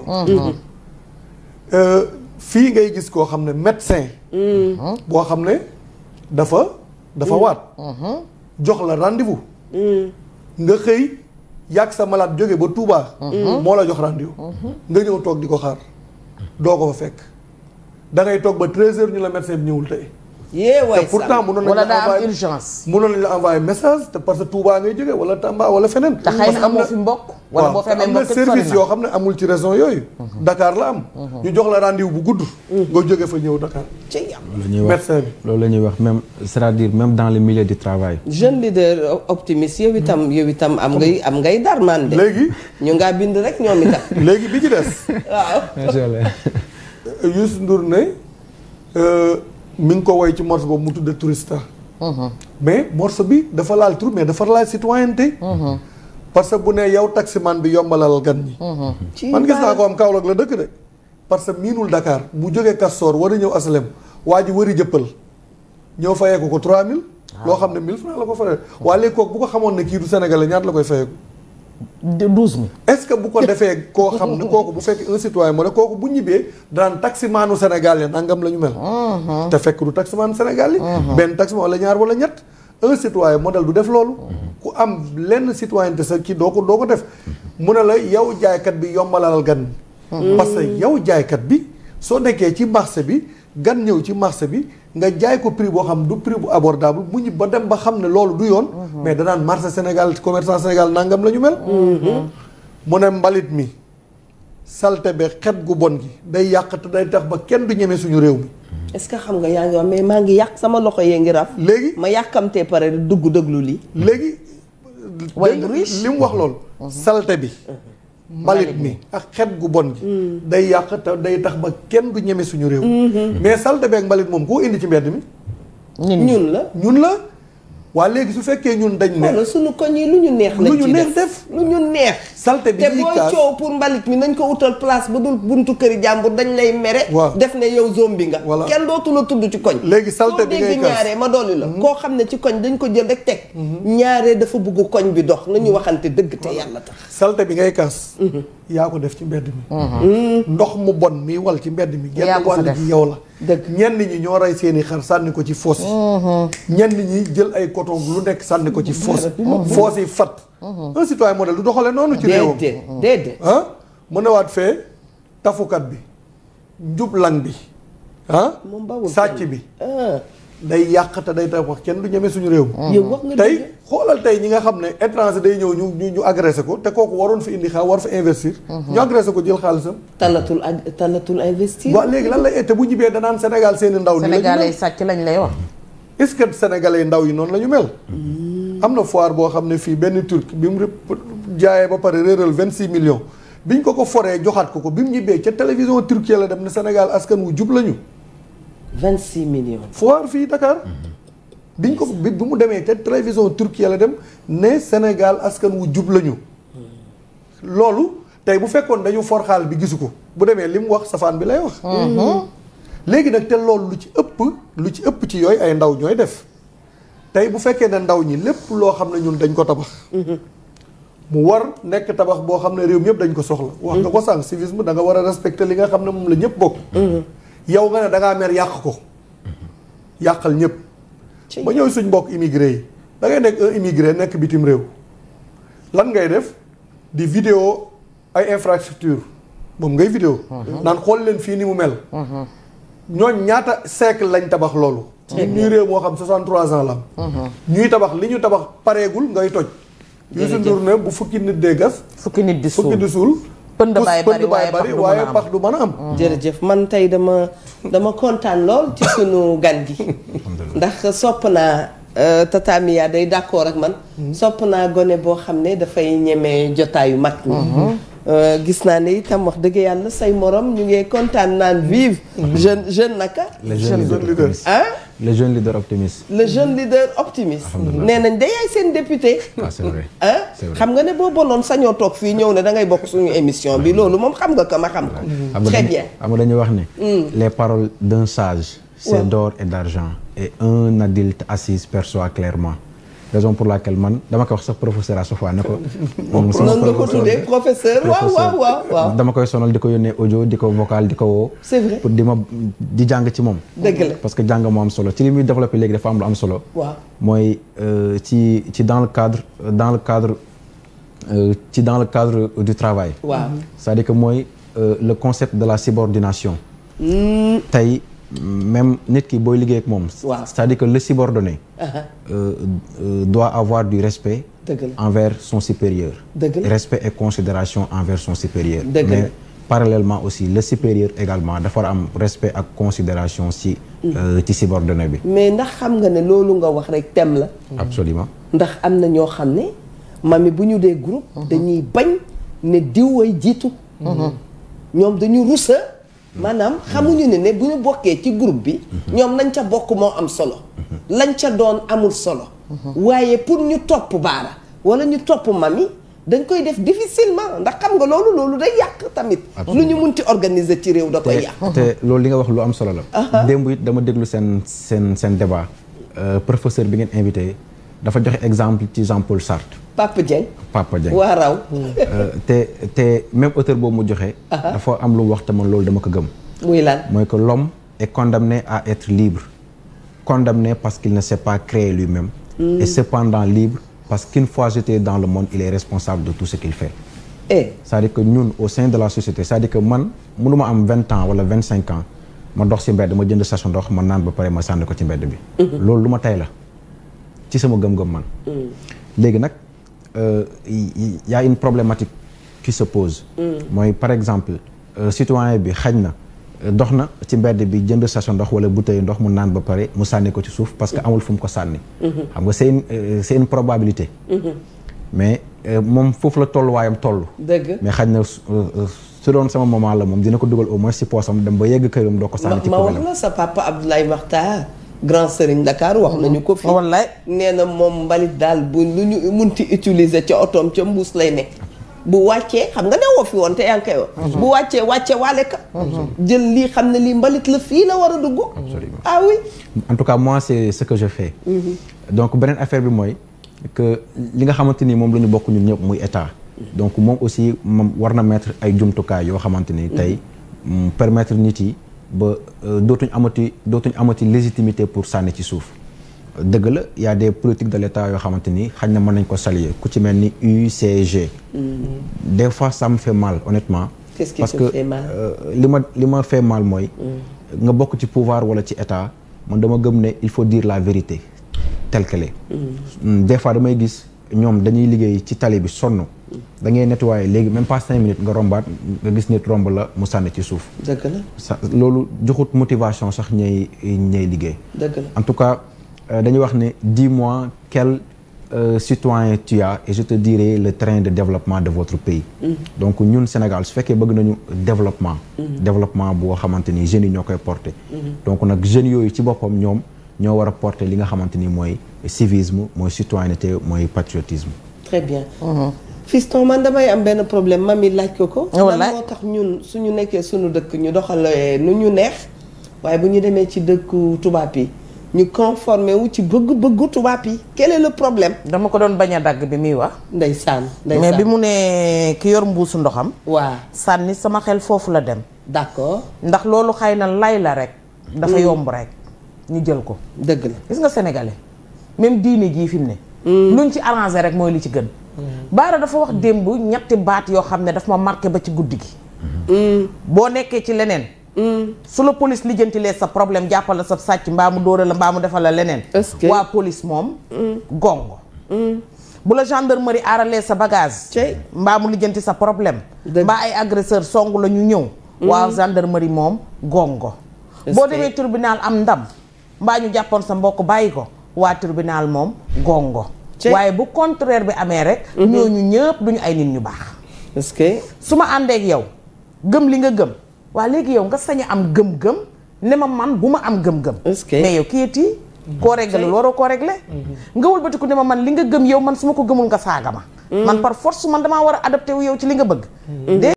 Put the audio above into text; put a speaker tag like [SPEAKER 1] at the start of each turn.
[SPEAKER 1] Euh, fii ngay gis koo xam ne médecin boo xam ne dafa dafa waat jox la rendez-vous nga xëy yàgg sa malade jóge ba Touba moo la jox rendez-vous nga ñëw toog di ko xaar doo ko fa fekk da ngay toog ba treize heures ñu la médecin bi ñëwul tey
[SPEAKER 2] yee waay
[SPEAKER 1] te pourtant mënoon nañ
[SPEAKER 3] wala
[SPEAKER 1] la
[SPEAKER 3] daa am
[SPEAKER 1] envoyé
[SPEAKER 3] urgence.
[SPEAKER 1] mënoon nañ la envoyé message te parce que Touba ngay jóge wala Tamba wala feneen
[SPEAKER 3] te xëy na amoo fi mbokk. wala boo
[SPEAKER 1] te
[SPEAKER 3] fa amee
[SPEAKER 1] am na
[SPEAKER 3] mbokk it
[SPEAKER 1] service
[SPEAKER 3] sori
[SPEAKER 1] yoo xam ne amul ci région yooyu Dakar la am ñu jox la rendez-vous bu gudd nga jóge fa ñëw Dakar
[SPEAKER 2] ci yàlla.
[SPEAKER 4] loolu la ñuy wax
[SPEAKER 1] médecin bi
[SPEAKER 4] loolu la ñuy wax même c'est-à-dire même dans le milieu du travail.
[SPEAKER 2] jeune leader optimiste yow itam yow itam am ngay am ngay darman de
[SPEAKER 1] léegi
[SPEAKER 2] ñu ngaa bind rek ñoom itam
[SPEAKER 1] léegi bi ci des
[SPEAKER 2] waaw
[SPEAKER 4] macha allah.
[SPEAKER 1] Youssou Ndour ne euh, mi ngi ko woy ci morceau boobu mu tudde tourista mais morceau bi dafa laal tur mais dafa laal citoyenneté parce que bu ne yow taximan bi yombalal gan ñi
[SPEAKER 2] ci
[SPEAKER 1] man gis naa ko am Kaolack la dëkk de parce que miinul Dakar mu jógee Castor war a ñëw asalem waa ji wëri jëppal ñëw fayeeku ko 3000 loo xam ne 1000 francs la ko fayee waa léegi kooku bu ko xamoon ne kii du sénégalais ñaata la koy fayeeku
[SPEAKER 3] douze mille.
[SPEAKER 1] est-ce que bu ko defee koo xam ne kooku bu fekk un citoyen moo ne kooku bu ñibbee daan taximaanu Sénégal ya nangam la ñu mel te fekk du taximaanu Sénégal yi benn taximan wala ñaar wala ñett un citoyen modèle du def loolu ku am lenn citoyenneté sa kii doo ko doo ko def mu ne la yow jaaykat bi yombalal gan parce que yow jaaykat bi soo nekkee ci marché bi gan ñëw ci marché bi nga jaay ko prix boo xam du prix bu abordable mu ñib ba dem ba xam ne loolu du yoon mais danaan marché Sénégal commerçant Sénégal nangam la ñu mel mu ne mbalit mi salte be xet gu bon gi day yàq te day tax ba kenn du ñeme suñu réew mi
[SPEAKER 2] est-ce que xam nga yaa ngi wax mais maa ngi yàq sama loxo yee ngi raf
[SPEAKER 1] léegi
[SPEAKER 2] ma yàkkamtee pare dugg déglu lii
[SPEAKER 1] léegi
[SPEAKER 3] Way
[SPEAKER 1] dégg nga
[SPEAKER 3] riche.
[SPEAKER 1] li mu wax loolu salte bi mbalit mi ak xet gu bon gi day yàq te day tax ba kenn du ñeme suñu réew mais salte bi ak mbalit moom koo indi ci mbedd mi
[SPEAKER 3] ñun ñi.
[SPEAKER 2] ñun la
[SPEAKER 1] ñun la waa léegi su fekkee ñun dañ ne
[SPEAKER 2] wala suñu koñ yi lu ñu neex lañ
[SPEAKER 1] lu ñu
[SPEAKER 2] ci
[SPEAKER 1] neex def
[SPEAKER 2] lu ñu neex
[SPEAKER 1] salte bi
[SPEAKER 2] te
[SPEAKER 1] ñuy
[SPEAKER 2] booy
[SPEAKER 1] kaas
[SPEAKER 2] coow pour mbalit mi nañ ko utal place bu dul buntu këri jàmbur dañ lay mere
[SPEAKER 1] Waaw.
[SPEAKER 2] def ne yow zombie nga
[SPEAKER 1] Voilà.
[SPEAKER 2] kenn dootu la tudd ci koñ
[SPEAKER 1] Léegi salte
[SPEAKER 2] soo
[SPEAKER 1] bi ngay
[SPEAKER 2] dégg
[SPEAKER 1] kaas.
[SPEAKER 2] ñaaree ma dolli la koo xam ne ci koñ dañ ko jël rek teg ñaaree dafa bugg koñ bi dox nañu waxante dëgg te yàlla tax
[SPEAKER 1] salte bi ngay kaas yaa ko def ci mbedd mi ndox mu bon mi wal ci mbedd mi
[SPEAKER 3] Yaa
[SPEAKER 1] genn
[SPEAKER 3] ko fa
[SPEAKER 1] wàll
[SPEAKER 3] def.
[SPEAKER 1] gi yow la
[SPEAKER 2] Dëgg.
[SPEAKER 1] ñenn ñi ñoo rey seeni xar sànni ko ci foos yi ñenn ñi jël ay coton lu nekk sànni ko ci foos foos yi fat un citoyen modèle du doxale noonu ci réewam
[SPEAKER 2] déedéet déedéet
[SPEAKER 1] ah mu newaat fee tafukat bi njublang bi ah
[SPEAKER 2] moom bawul
[SPEAKER 1] sàcc
[SPEAKER 2] kenn.
[SPEAKER 1] bi
[SPEAKER 2] ah
[SPEAKER 1] day yàq te day tax wax kenn du ñeme suñu réew
[SPEAKER 2] yow wax nga
[SPEAKER 1] tey
[SPEAKER 2] dëgg.
[SPEAKER 1] xoolal tey ñi nga xam ne étranger day ñëw ñu ñu ñu agressé ko te kooku waroon fi indi xaal war fa investir ñu agressé ko jël xaalisam
[SPEAKER 2] talatul ad talatul investir
[SPEAKER 1] waaw léegi lan lay te bu ñibbee danaan Sénégal seeni ndaw ni la ñu
[SPEAKER 3] Sénégalais
[SPEAKER 1] mel
[SPEAKER 3] sàcc lañ lay wax.
[SPEAKER 1] est-ce que sénégalais ndaw yi noonu la ñu mel am na foire boo xam ne fii benn turc bi mu rëpp- jaayee ba pare réeral vingt six millions biñ ko ko foree joxaat ko ko bi mu ñibbee ca télévision turquie la dem ne Sénégal askan wu jub lañu
[SPEAKER 2] vingt six millions
[SPEAKER 1] foire fii Dakar biñ ko bi bi mu demee ca télévision turquie la dem ne Sénégal askan wu jub lañu loolu tey bu fekkoon dañu for xaal bi gisu ko bu demee li mu wax safaan bi lay wax léegi nag te loolu lu ci ëpp lu ci ëpp ci yooyu ay ndaw ñooy def tey bu fekkee ne ndaw ñi lépp loo xam ne ñun dañ ko tabax mu war nekk tabax boo xam ne réew mi yëpp dañ ko soxla wax nga ko sànq civisme da nga war a respecter li nga xam ne moom la ñëpp bokk yow nga ne da ngaa mer yàq ko yàqal ñëpp
[SPEAKER 2] Ci
[SPEAKER 1] ba ñëw suñ mbokk immigré yi da ngay nekk un immigré nekk bitim réew lan ngay def di vidéo ay infrastructure moom ngay vidéo naan xool leen fii ni mu mel ñooñ ñaata siècle lañ tabax loolu ñun ñuy réew moo xam 63 ans la am ñuy tabax li ñu tabax pareegul ngay toj Youssou Ndour ne bu fukki nit dee gas
[SPEAKER 3] fukki nit di
[SPEAKER 1] fukki
[SPEAKER 3] suul.
[SPEAKER 1] di suul
[SPEAKER 3] Pënd
[SPEAKER 1] pus-
[SPEAKER 3] baay bari waaye pax du mën a
[SPEAKER 1] waaye
[SPEAKER 3] am.
[SPEAKER 1] pax du mën a am
[SPEAKER 2] jërëjëf man tey dama dama kontaan lool ci sunu gan gi ndax sopp naa euh, Tata Mia day d'accord ak man sopp naa gone boo xam ne dafay ñeme jotaayu mag ñi Euh, gis naa ne itam wax dëgg yàlla say morom ñu ngi kontaan naan vive jeune jeune naka
[SPEAKER 4] le jeune leader
[SPEAKER 1] leader.
[SPEAKER 4] optimiste.
[SPEAKER 2] ah
[SPEAKER 4] le jeune leader optimiste.
[SPEAKER 2] le jeune leader optimiste
[SPEAKER 4] Alhamdulillah.
[SPEAKER 2] nee nañ day yaay seen député
[SPEAKER 4] ah c'est vrai.
[SPEAKER 2] ah
[SPEAKER 4] C'est vrai.
[SPEAKER 2] xam nga ne boo bonoon sañoo toog fii ñëw ne da ngay bokk suñu émission bi loolu moom xam nga ko ma xam ko
[SPEAKER 4] xam nga
[SPEAKER 2] très
[SPEAKER 4] dañu-
[SPEAKER 2] bien
[SPEAKER 4] xam nga dañuy wax ne. les paroles d'un sage. c'est
[SPEAKER 2] Ouais.
[SPEAKER 4] d'or et d'argent. et un adulte assis perçoit clairement. raison pour laquelle man dama koy wax sax professeur à chaque fois ne ko moom sama
[SPEAKER 2] noonu nga ko
[SPEAKER 4] professeur
[SPEAKER 2] tuddee professeur waaw waaw waaw waaw
[SPEAKER 4] dama koy sonal di ko yónnee audio di ko vocal di ko woo
[SPEAKER 2] c'est vrai
[SPEAKER 4] pour di ma di jàng ci moom
[SPEAKER 2] dëgg la
[SPEAKER 4] parce que jàng moo am solo ci li muy développé léegi dafa am lu am solo
[SPEAKER 2] waaw
[SPEAKER 4] mooy euh, ci ci dans le cadre dans le cadre euh, ci dans le cadre du travail
[SPEAKER 2] waaw
[SPEAKER 4] c'est-à-dire que mooy euh, le concept de la subordination tey même nit ki booy liggéey ak moom
[SPEAKER 2] Waaw.
[SPEAKER 4] c'est-à-dire que le subordonné
[SPEAKER 2] aha
[SPEAKER 4] euh, euh, doit avoir du respect
[SPEAKER 2] dëgg la
[SPEAKER 4] envers son supérieur
[SPEAKER 2] Dëgg la.
[SPEAKER 4] respect et considération envers son supérieur
[SPEAKER 2] Dëgg la.
[SPEAKER 4] mais parallèlement aussi le supérieur également dafa war a am respect ak considération ci euh, ci subordonné bi
[SPEAKER 2] mais ndax xam nga ne loolu nga wax rek thème la
[SPEAKER 4] absolument
[SPEAKER 2] ndax am na ñoo xam ne mami bu ñu dee groupe dañuy bañ ne diw ay jiitu ñoom dañu rusa maanaam xamuñu ne ne bu ñu bokkee ci groupe bi ñoom nañ ca bokk moo am solo lañ ca doon amul solo waaye pour ñu topp baara wala ñu topp mami dañ koy def difficilement ndax xam nga loolu loolu day yàq tamit lu ñu munti organiser ci réew da koy yàq
[SPEAKER 4] te loolu li nga wax lu am solo la démb it dama déglu seen seen seen débat euh, professeur bi ngeen invité dafa joxe exemple ci Jean-Paul Sartre
[SPEAKER 2] Papa Dieng
[SPEAKER 4] Papa Dieng
[SPEAKER 2] waa raw
[SPEAKER 4] Euh, te te même auteur boobu mu joxe dafa am lu mu wax te man loolu dama ko gëm
[SPEAKER 2] muy lan
[SPEAKER 4] mooy que l'homme est condamné à être libre condamné parce qu'il ne s'est pas créé lui-même et cependant libre parce qu'une fois jeté dans le monde il est responsable de tout ce qu'il fait
[SPEAKER 2] eh
[SPEAKER 4] c'est-à-dire que ñun au sein de la société c'est-à-dire que man mënuma am vingt ans wala vingt cinq ans ma dox ci mbedd ma jënd sachet ndox ma naan ba pare ma sànni ko ci mbedd bi loolu lu ma tey la ci sama gëm-gëm man léegi nag euh, y- y- y a une problématique qui se pose mooy par exemple euh, citoyen bi xañ na euh, dox na ci mbedd bi jënd sachet ndox wala bouteille ndox mu naan ba pare mu sànni ko ci suuf parce que amul fu mu ko sànni xam nga c'est une euh, c'est une probabilité mais euh, moom foofu la tolluwaayam toll
[SPEAKER 2] dëgg
[SPEAKER 4] mais xañ na su euh, su doon sama moment la moom dina ko dugal au moins si poosam dem ba yegg këram doo ko
[SPEAKER 2] ma
[SPEAKER 4] sànni ci
[SPEAKER 2] ma wax
[SPEAKER 4] poubelle
[SPEAKER 2] la sa papa Abdoulaye Makhtar grand Serigne Dakar wax nañu ko fi
[SPEAKER 3] wallaay
[SPEAKER 2] nee na moom mbalit daal bu lu ñu munti utiliser ca otoom ca mbuus lay ne bu wàccee xam nga ne woo fi woon te yaa ngi koy wax bu wàccee wàccee waale ka jël lii xam ne lii mbalit la fii la war a dugg ah oui
[SPEAKER 4] en tout cas moi c'est ce que je fais donc beneen affaire bi mooy que li nga xamante ni moom la ñu bokk ñun ñëpp muy état donc moom aussi moom war na mettre ay jumtukaay yoo xamante ni tey mu permettre nit yi ba euh, dootuñ amati dootuñ amati légitimité pour sànni ci suuf dëgg la y a des politiques de l'état yoo xamante ni xañ na mën nañ ko saluer ku ci mel ni UCG des fois ça me fait mal honnêtement
[SPEAKER 2] Qu'est-ce qui
[SPEAKER 4] parce
[SPEAKER 2] te
[SPEAKER 4] que
[SPEAKER 2] fait mal
[SPEAKER 4] euh, li ma li ma fait mal mooy nga bokk ci pouvoir wala ci état man dama gëm ne il faut dire la vérité telle qu'elle est Mm, des fois damay gis ñoom dañuy liggéey ci tali bi sonn da ngay nettoyer léegi même pas cinq minutes nga rombaat nga gis nit romb la mu sànni ci suuf
[SPEAKER 2] dëgg la
[SPEAKER 4] sa loolu joxut motivation sax ñay ñay liggéey
[SPEAKER 2] dëgg la
[SPEAKER 4] en tout cas euh, dañuy wax ne dis-moi quel euh, citoyen tu as et je te dirai le train de développement de votre pays donc ñun Sénégal su fekkee bëgg nañu développement développement boo xamante ni jeunes yi ñoo koy porter donc nag jeunes yooyu ci boppam ñoom ñoo war a porter li nga xamante ni mooy civisme mooy citoyenneté mooy patriotisme
[SPEAKER 2] très bien fiston man damay am benn problème mami laaj ko ko
[SPEAKER 3] Wallaay.
[SPEAKER 2] lan moo tax ñun suñu nekkee suñu dëkk ñu doxalee nu ñu neex waaye bu ñu demee ci dëkku tubaab yi ñu conformé wu ci bëgg-bëggu tubaab yi quel est le problème
[SPEAKER 3] dama ko doon bañ a dagg bi muy wax
[SPEAKER 2] ndeysaan
[SPEAKER 3] mais
[SPEAKER 2] ndeysaan
[SPEAKER 3] bi mu ne ki yor mbuusu ndoxam
[SPEAKER 2] waa
[SPEAKER 3] sànni sama xel foofu la dem
[SPEAKER 2] d'accord
[SPEAKER 3] ndax loolu xëy na lay la rek dafa yomb rek ñu jël ko
[SPEAKER 2] dëgg la
[SPEAKER 3] gis nga sénégalais même diine jii fi mu ne luñ ci arrangé rek mooy li ci gën baara dafa wax démb ñetti baat yoo xam ne daf ma marqué ba ci guddi gi boo nekkee ci leneen su la police lijjantilee sa problème jàppal la sa sàcc mbaa mu dóora la mbaa mu defal la leneen
[SPEAKER 2] Est-ce que-
[SPEAKER 3] waa police moom gongo bu la gendarmerie aaralee sa bagage
[SPEAKER 2] Cey.
[SPEAKER 3] mbaa mu lijjanti sa problème
[SPEAKER 2] Dëgg.
[SPEAKER 3] mbaa ay agresseur song la ñu ñëw waa gendarmerie moom gongo
[SPEAKER 2] Est-ce
[SPEAKER 3] boo
[SPEAKER 2] que-
[SPEAKER 3] demee tribunal am ndam mbaa ñu jàppoon sa mbokk bàyyi ko waa tribunal moom gongo
[SPEAKER 2] Cey.
[SPEAKER 3] waaye bu contraire bi amee rek ñooñu ñëpp duñu ay nit ñu baax
[SPEAKER 2] est-ce que
[SPEAKER 3] su ma àndeek yow gëm li nga gëm waa léegi yow nga sañ a am gëm-gëm ne ma man bu ma am gëm-gëm
[SPEAKER 2] Est-ce que-
[SPEAKER 3] mais yow kiyiti koo réglé waroo koo réglé nga wëlbatiku ne ma man li nga gëm yow man su ma ko gëmul nga saaga ma man par force man damaa war a adapté wu yow ci li nga bëgg